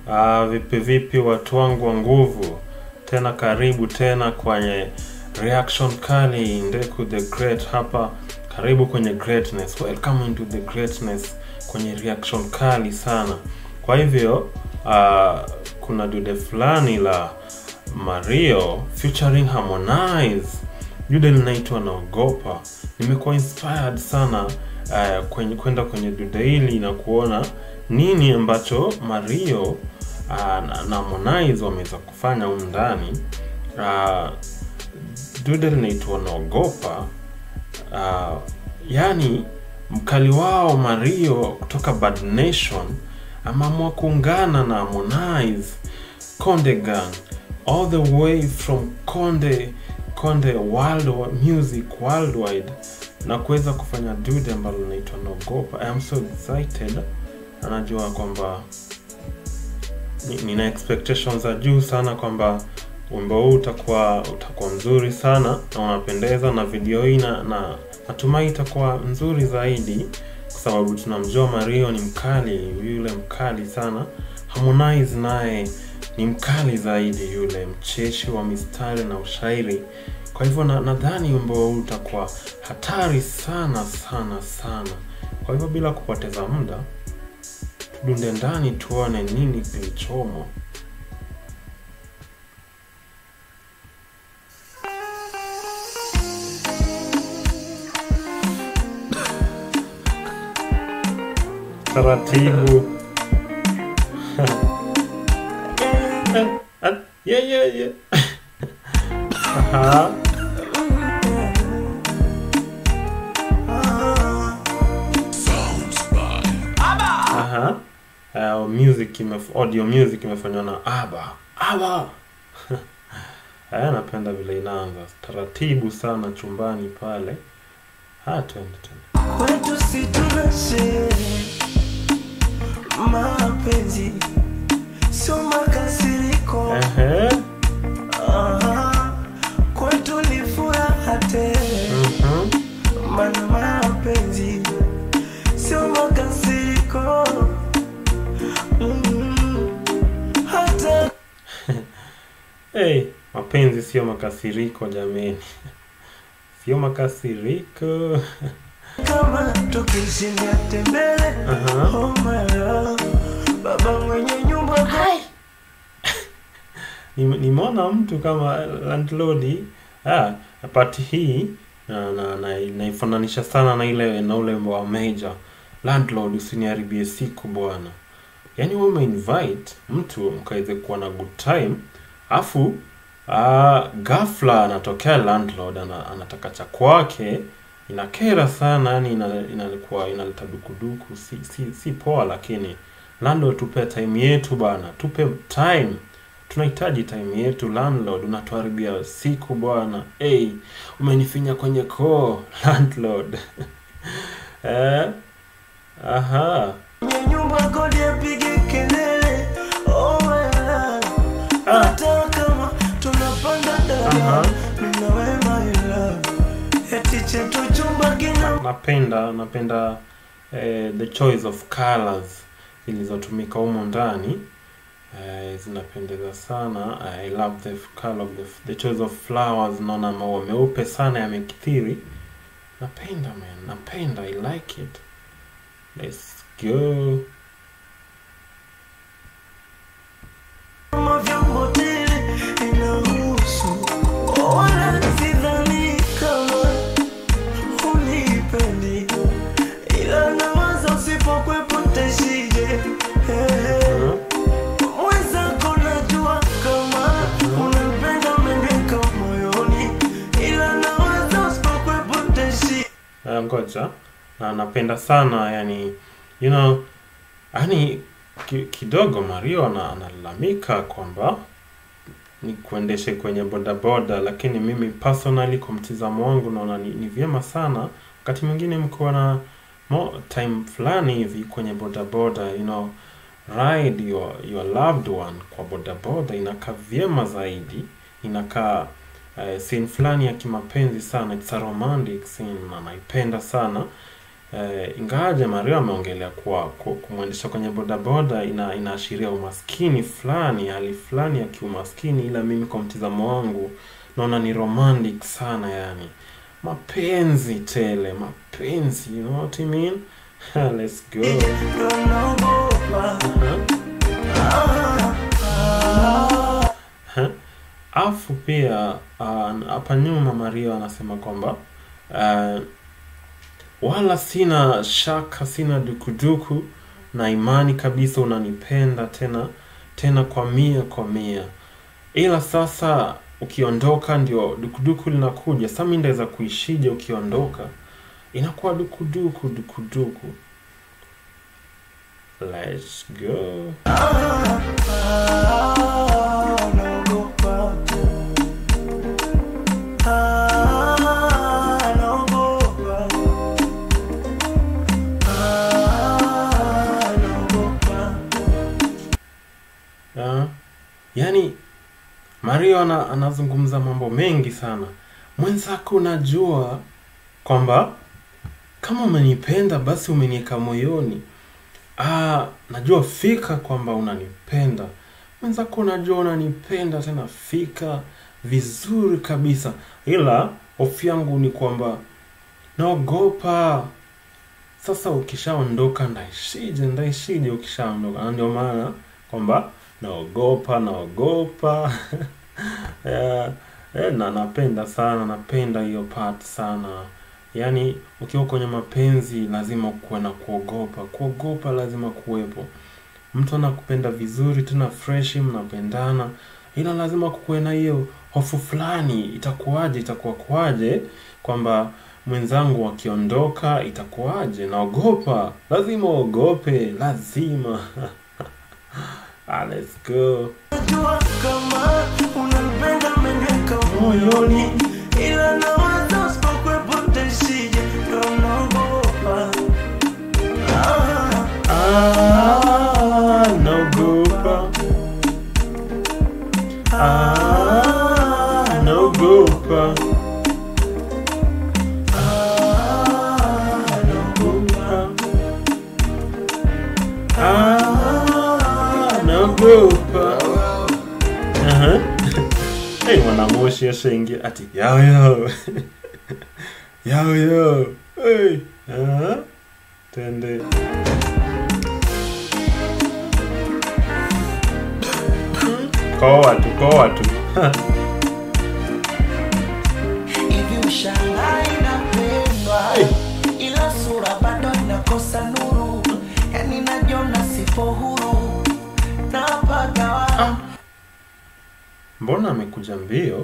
Ah, vipi vipi watu wangu wa nguvu, tena karibu tena kwenye reaction kali Ndeku the Great hapa, karibu kwenye greatness, welcome into the greatness, kwenye reaction kali sana. Kwa hivyo ah, kuna dude fulani la Mario featuring Harmonize, dude linaitwa Naogopa. Nimekuwa inspired sana uh, kwenye kwenda kwenye dude hili na kuona nini ambacho Mario uh, na, na Harmonize wameweza kufanya humu ndani. Uh, dude linaitwa Naogopa. Uh, yani mkali wao Mario kutoka Bad Nation ameamua kuungana na Harmonize Konde Gang all the way from Konde Konde world music worldwide na kuweza kufanya dude ambalo linaitwa Naogopa. I am so excited. Anajua kwamba ni- nina expectations za juu sana kwamba wimbo huu utakuwa utakuwa mzuri sana na unapendeza, na video hii na, na natumai itakuwa nzuri zaidi, kwa sababu tunamjua Mario ni mkali, yule mkali sana. Harmonize naye ni mkali zaidi, yule mcheshi wa mistari na ushairi. Kwa hivyo na- nadhani wimbo huu utakuwa hatari sana sana sana. Kwa hivyo bila kupoteza muda, tudunde ndani tuone nini kilichomo. Taratibu. Ah, yeah, yeah, yeah. Aha. Aha. Uh, music imef audio music imefanywa na Aba. Aba. Haya, napenda vile inaanza taratibu sana chumbani pale. Ha, twende twende. Kwetu si tunashe mapenzi sio makasiriko Ehe. Aha. kwetu ni furaha tele Mhm. mana mapenzi sio makasiriko Mm. hata Hey, mapenzi sio makasiriko jameni. Sio makasiriko. kama tukishinda tembele Aha. oh my love baba mwenye nyumba Nime- nimeona mtu kama landlord ah, pati hii na, na, na, naifananisha sana na ile na ule wa major landlord, usiniharibie siku bwana. Yaani wewe umeinvite mtu mkaweze kuwa na good time, afu ah, ghafla anatokea landlord ana, anataka cha kwake, inakera sana, yani ina, inalikuwa inaleta dukuduku, si, si, si poa. Lakini landlord, tupe time yetu bana, tupe time tunahitaji time yetu landlord, unatuharibia siku bwana. Hey, umenifinya kwenye koo landlord. eh? Aha. Mwenye nyumba kodi apige kelele oh my love Ah. hata kama tunapanda Aha. dada mimi na wewe my love eti chetu chumba kina Napenda napenda eh, the choice of colors zilizotumika humo ndani eh, zinapendeza sana. I love the color of the, the choice of flowers. Naona maua meupe sana yamekithiri. Napenda man, napenda. I like it. Let's go. kama vyombo tele inahusu wala sidhani kama unipendi ila nawaza usipokwepo ntashije hey. Mhm. mwenzako najua kama unapenda meneka moyoni ila nawaza usipokwepo ntashi Uh, ngoja na napenda sana yani you know yani ki, kidogo Mario ana- analalamika kwamba ni kuendeshe kwenye bodaboda, lakini mimi personally kwa mtizamo wangu naona ni, ni vyema sana wakati mwingine mkiwa na mo, time fulani hivi kwenye bodaboda you know ride your, your loved one kwa bodaboda inakaa vyema zaidi inakaa uh, scene fulani ya kimapenzi sana it's a romantic scene na naipenda sana eh, ingawaje Mario ameongelea kuwa ku- kumwendesha kwenye bodaboda ina inaashiria umaskini fulani, hali fulani ya kiumaskini, ila mimi kwa mtizamo wangu naona ni romantic sana, yani mapenzi tele, mapenzi, you know what I mean? Let's go. ndo naogopa Ha? Afu pia ah, hapa nyuma Mario anasema kwamba ah, wala sina shaka, sina dukuduku na imani kabisa unanipenda tena tena kwa mia kwa mia, ila sasa ukiondoka ndio dukuduku linakuja. Sasa mimi ndaweza kuishije ukiondoka? Inakuwa dukuduku dukuduku. Let's go. naogopa Ah, naogopa Ah, naogopa Ah, yaani Mario ana, anazungumza mambo mengi sana. Mwenzako unajua kwamba kama umenipenda basi umeniweka moyoni. Ah, najua fika kwamba unanipenda. Mwenzako unajua unanipenda tena fika vizuri kabisa. Ila hofu yangu ni kwamba naogopa sasa ukishaondoka ndaishije ndaishije ukishaondoka na ndio maana kwamba naogopa naogopa yeah. Eh, na napenda sana napenda hiyo part sana yaani ukiwa kwenye mapenzi lazima kuwe na kuogopa kuogopa lazima kuwepo mtu anakupenda vizuri tena freshi mnapendana ila lazima kukuwe na hiyo hofu fulani itakuwaje itakuwa kuwaje kwamba mwenzangu akiondoka itakuwaje naogopa lazima uogope lazima ah, let's go Najua kama unanipenda umeniweka moyoni, ila nawaza usipokuwepo nitaishije, ndo naogopa. Ah, ah, naogopa ah, naogopa ah, naogopa. ah, naogopa Aha. hey, mwanamoshi ashaingia ati yao yao yao yao hey. Aha. Twende. Koa tu, koa tu. Hivi ushangai napendwa, ila sura bado inakosa nuru, yani najiona sipo huru, napagawa Mbona amekuja mbio?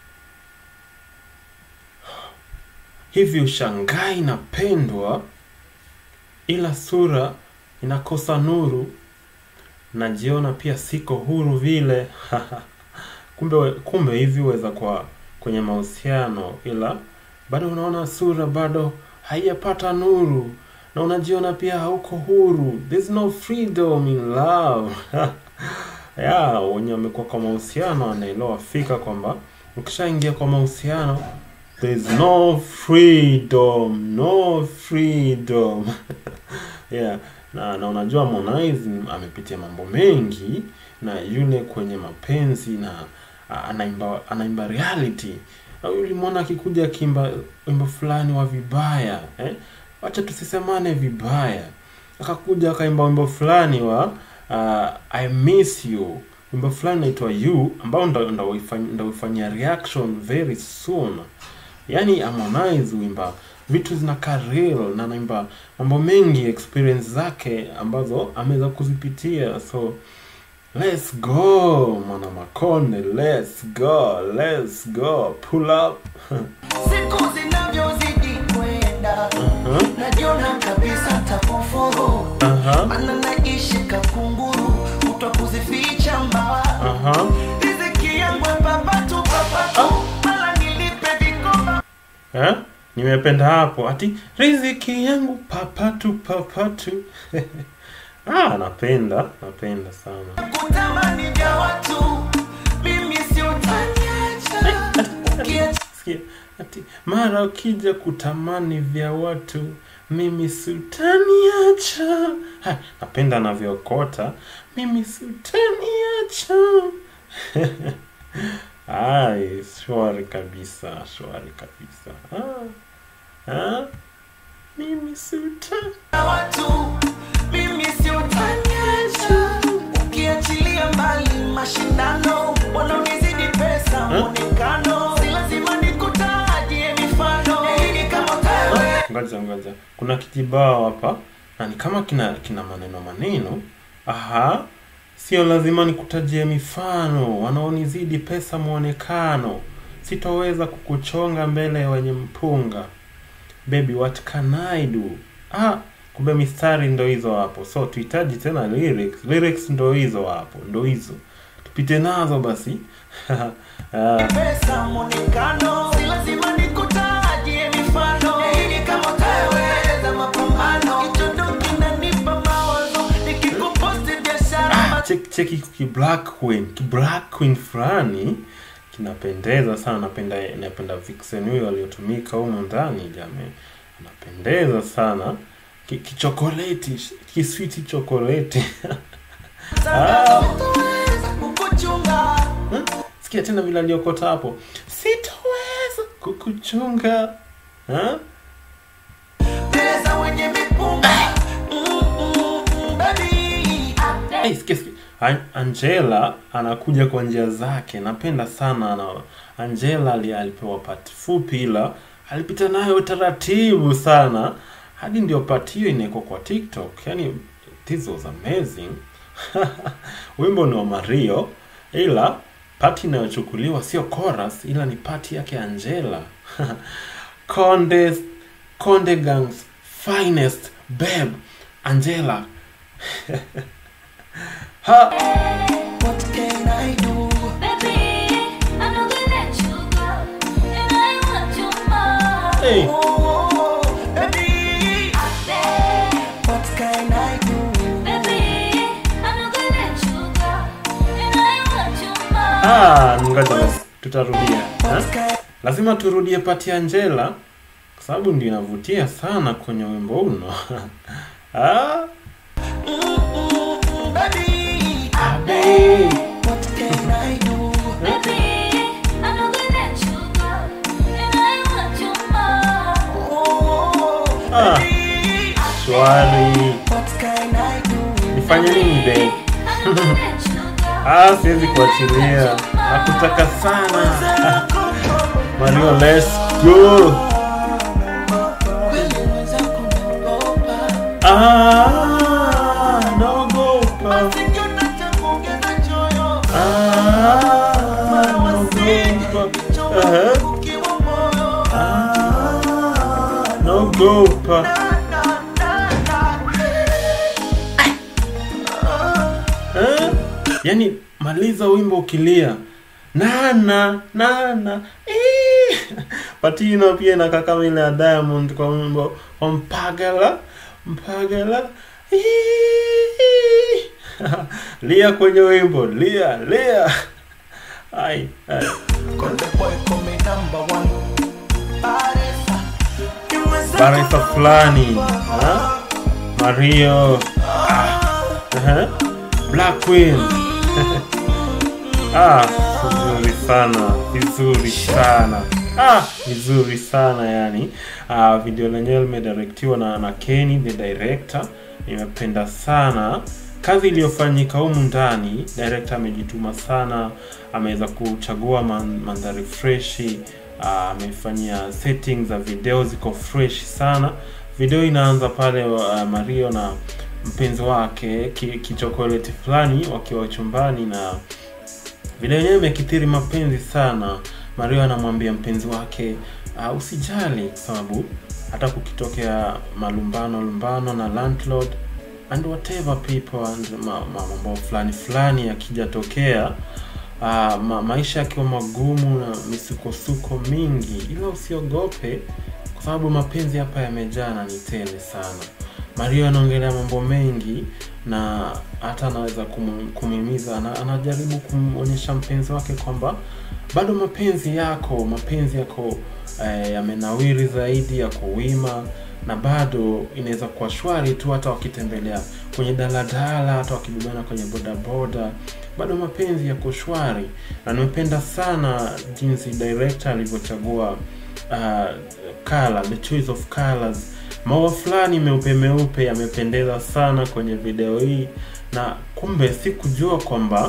Hivi ushangai napendwa, ila sura inakosa nuru, najiona pia siko huru vile. kumbe we- kumbe hivi weza kwa kwenye mahusiano, ila bado unaona sura bado haijapata nuru na unajiona pia hauko huru. There's no freedom in love. ya wenye wamekuwa kwa mahusiano wanaelewa fika kwamba ukishaingia kwa mahusiano there's no freedom no freedom yeah na na unajua Harmonize amepitia mambo mengi na yule kwenye mapenzi na a- anaimba anaimba reality Na ulimwona akikuja akiimba wimbo fulani wa vibaya eh? wacha tusisemane vibaya akakuja akaimba wimbo fulani wa uh, I miss you wimbo fulani naitwa you ambao ndo- ndo uifany- ndo uifanyia reaction very soon yani Harmonize uimba vitu zinakaa real na anaimba mambo mengi experience zake ambazo ameweza kuzipitia so let's go mwana makonde let's go let's go pull up siku zinavyozidi kwenda, uh-huh. najiona kabisa takufuru, Uh-huh. mana naishi kakunguru, kutwa kuzificha mbawa Uh-huh. riziki yangu papatu papatu, mala nilipe vikoba Eh? Nimependa hapo ati riziki yangu papatu papatu. ah, napenda, napenda sana. kutamani vya watu, mimi sio taniacha ukiacha Sikia, ati mara ukija kutamani vya watu, mimi sutaniacha Ha, napenda anavyokota mimi sutaniacha ai shwari kabisa shwari kabisa ah. Ah. mimi suta na watu mimi si utaniacha ukiachilia mbali mashindano wanaonizidi pesa mwonekano si lazima nikutajie mifano ili kama wewe ngoja ngoja kuna kijibao hapa na ni kama kina kina maneno maneno aha sio lazima nikutajie mifano wanaonizidi pesa mwonekano sitoweza kukuchonga mbele ya wenye mpunga baby what can I do ah kumbe mistari ndo hizo hapo so tuhitaji tena lyrics lyrics ndo hizo hapo ndo hizo tupite nazo basi ah. pesa mwonekano si lazima nikutajie mifano ili kama wewe za mapambano kichondo kinanipa mawazo nikikuposti biashara Check- cheki ki black queen ki black queen fulani kinapendeza sana napenda napenda vixen huyo aliyotumika humo ndani jamani anapendeza sana Ki- kichokoleti kiswiti chokoleti Sitaweza kukuchunga sikia tena vile aliokota hapo sitoweza kukuchunga ha? mbele za wenye mipunga Mm, mm, mm, baby. Hey, sikia, sikia. An- Angela anakuja kwa njia zake, napenda sana ana, Angela ali, alipewa pati fupi, ila alipita nayo taratibu sana hadi ndio pati hiyo inawekwa kwa TikTok. Yani this was amazing. Wimbo ni wa Mario, ila pati inayochukuliwa sio chorus, ila ni pati yake Angela. Conde Conde Gang's finest babe Angela ha What can I do? hey. Oh, baby. What can I do? Ah, ngoja basi tutarudia ha? What can lazima turudie pati ya Angela kwa sababu ndio inavutia sana kwenye wimbo uno ah, Mm, mm, mm, baby. babe. What can I do? Oh, Ah. baby. shwari What can I do? nifanye nini babe ah, siwezi kuachilia nakutaka sana Mario let's go Kweli mwenzako naogopa. ah, naogopa Basi kiota cha kuongeza choyo. ah, Mara wasije, naogopa choyo Aha. ukiwa moyo. ah, naogopa Na, na, na, na. Eh? Yaani maliza wimbo ukilia nana nana Ii. Patino pia inakaa kama ile ya Diamond kwa wimbo wa Mpagala Mpagala Ii. lia kwenye wimbo lia lia ai, ai. Konde boy call me number one. Baresa. Ni mwenzako Baresa fulani ha? Mario ah. Aha. Black Queen ah, vizuri sana vizuri sana ah, vizuri sana yani ah, video lenyewe limedirectiwa na, na Kenny the director nimependa sana kazi iliyofanyika humu ndani director amejituma sana ameweza kuchagua man, mandhari freshi ah, amefanyia settings za video ziko fresh sana video inaanza pale uh, Mario na mpenzi wake ki- kichokoleti fulani wakiwa chumbani na video yenyewe imekithiri mapenzi sana mario anamwambia mpenzi wake uh, usijali kwa sababu hata kukitokea malumbano lumbano na landlord and whatever people and ma- ma- mambo fulani fulani yakijatokea uh, ma, maisha yakiwa magumu na misukosuko mingi ila usiogope kwa sababu mapenzi hapa yamejaa na ni tele sana mario anaongelea mambo mengi na hata anaweza kum- kumhimiza ana, anajaribu kumwonyesha mpenzi wake kwamba bado mapenzi yako mapenzi yako eh, yamenawiri zaidi yako wima na bado inaweza kuwa shwari tu hata wakitembelea kwenye daladala hata wakibebana kwenye bodaboda bado mapenzi yako shwari na nimependa sana jinsi director alivyochagua uh, color, the choice of colors maua fulani meupe meupe yamependeza sana kwenye video hii na kumbe sikujua kwamba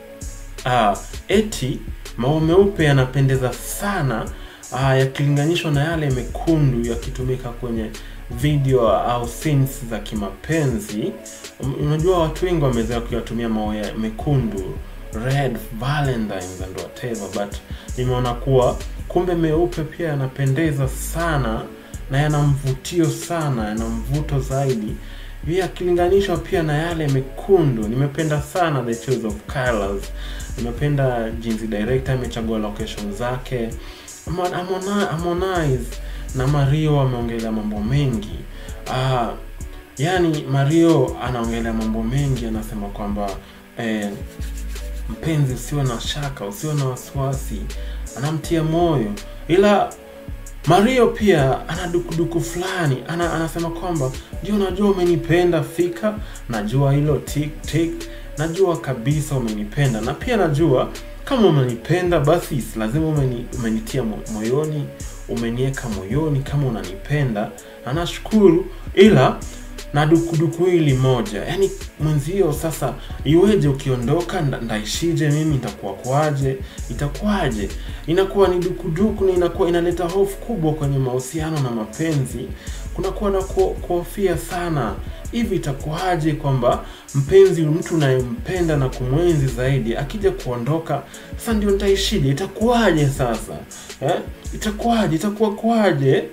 uh, eti maua meupe yanapendeza sana uh, yakilinganishwa na yale mekundu yakitumika kwenye video au scenes za kimapenzi Um, unajua watu wengi wamezoea kuyatumia maua ya mekundu red valentines and whatever but nimeona kuwa kumbe meupe pia yanapendeza sana na yana mvutio sana yana mvuto zaidi pia akilinganishwa pia na yale mekundu nimependa sana the choice of colors nimependa jinsi director amechagua location zake Amon- Amona- Harmonize na Mario wameongelea mambo mengi ah, yani Mario anaongelea mambo mengi anasema kwamba eh, mpenzi usiwe na shaka usiwe na wasiwasi anamtia moyo ila Mario pia ana dukuduku fulani ana, anasema kwamba ndio najua umenipenda fika najua hilo tik tik najua kabisa umenipenda na pia najua kama umenipenda basi si lazima umeni, umenitia mo- moyoni umeniweka moyoni kama unanipenda na nashukuru ila na dukuduku hili moja yaani mwenzio sasa iweje ukiondoka nda- ndaishije mimi nitakuwa kwaje itakuwaje inakuwa ni dukuduku na inakuwa inaleta hofu kubwa kwenye mahusiano na mapenzi kunakuwa na ku- kuhofia sana hivi itakuwaje kwamba mpenzi mtu unayempenda na kumwenzi zaidi akija kuondoka sasa ndio nitaishije itakuwaje sasa eh? itakuwaje itakuwa kwaje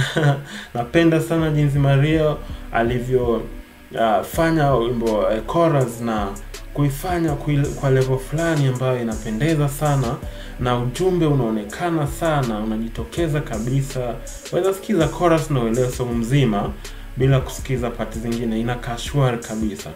napenda sana jinsi maria alivyo uh, fanya wimbo uh, chorus na kuifanya kui- kwa level fulani ambayo inapendeza sana na ujumbe unaonekana sana unajitokeza kabisa waweza sikiza chorus na uelewe song mzima bila kusikiza pati zingine inakaa shwari kabisa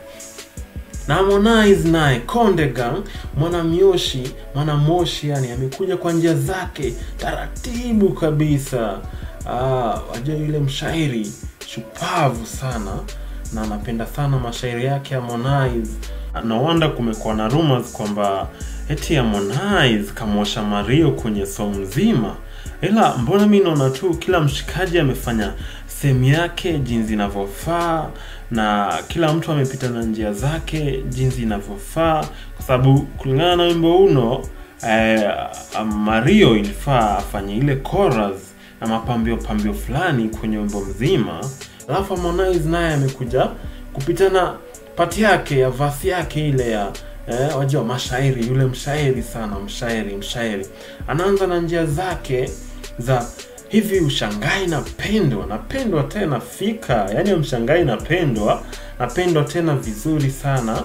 na Harmonize naye Konde Gang mwanamyoshi mwanamoshi yani amekuja kwa njia zake taratibu kabisa ah, wajua yule mshairi shupavu sana na anapenda sana mashairi yake Harmonize no wonder kumekuwa na rumors kwamba eti Harmonize kamwosha Mario kwenye song mzima ila mbona mi naona tu kila mshikaji amefanya sehemu yake jinsi inavyofaa na kila mtu amepita na njia zake jinsi inavyofaa kwa sababu kulingana na wimbo uno eh, mario ilifaa afanye ile chorus na mapambio pambio fulani kwenye wimbo mzima alafu harmonize naye amekuja kupitana pati yake ya vasi yake ile ya eh, wajua mashairi yule mshairi sana mshairi mshairi anaanza na njia zake za hivi ushangai napendwa napendwa tena fika yaani mshangai napendwa napendwa tena vizuri sana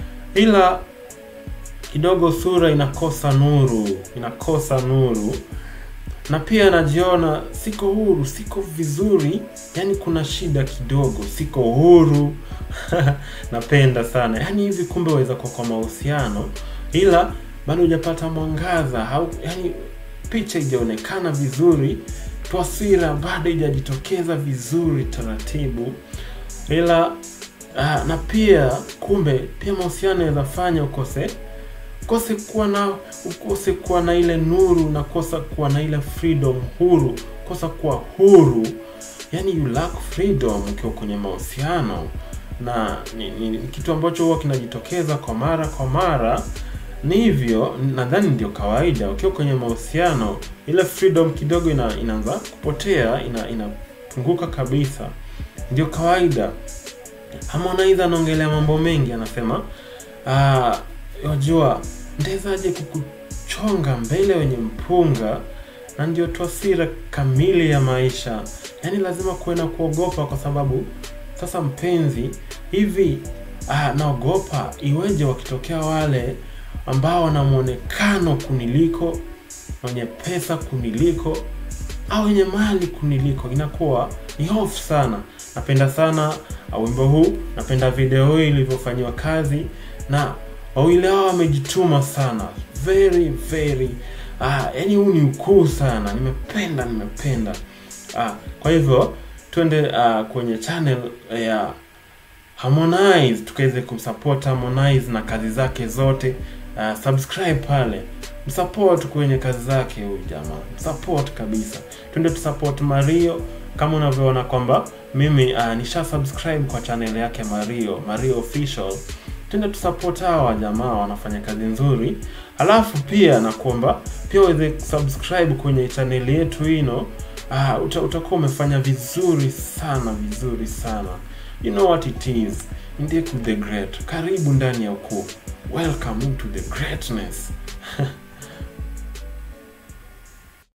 ila kidogo sura inakosa nuru inakosa nuru na pia najiona siko huru siko vizuri yani kuna shida kidogo siko huru napenda sana yani hivi kumbe waweza kuwa kwa mahusiano ila bado hujapata mwangaza au yani picha ijaonekana vizuri taswira bado ijajitokeza vizuri taratibu ila ah, na pia kumbe pia mahusiano yanafanya ukose ukose kuwa na ukose kuwa na ile nuru na kosa kuwa na ile freedom huru kosa kuwa huru yani you lack freedom ukiwa kwenye mahusiano na ni, ni, ni kitu ambacho huwa kinajitokeza kwa mara kwa mara ni hivyo nadhani ndio kawaida ukiwa kwenye mahusiano ile freedom kidogo ina, inaanza kupotea ina inapunguka kabisa ndio kawaida harmonize anaongelea mambo mengi anasema "Ah, wajua ndezaje kukuchonga mbele wenye mpunga na ndio taswira kamili ya maisha yaani lazima kuwe na kuogopa kwa sababu sasa mpenzi hivi ah, naogopa iweje wakitokea wale ambao wana mwonekano kuniliko wenye pesa kuniliko au wenye mali kuniliko inakuwa ni hofu sana napenda sana uh, wimbo huu napenda video hii ilivyofanyiwa kazi na wawili hao wamejituma sana very very ah, yani huu ni ukuu sana nimependa nimependa ah, kwa hivyo twende uh, kwenye channel ya Harmonize tukaweze kumsupport Harmonize na kazi zake zote. Uh, subscribe pale, msupport kwenye kazi zake huyu jamaa, msupport kabisa. Twende tusupport Mario kama unavyoona kwamba mimi uh, nisha subscribe kwa channel yake Mario, Mario official. Twende tusupport hawa jamaa, wanafanya kazi nzuri. Alafu pia nakuomba pia uweze subscribe kwenye channel yetu ino. Ah, uta, utakuwa umefanya vizuri sana vizuri sana. You know what it is. Ndiye the great. Karibu ndani ya ukuu. Welcome into the greatness.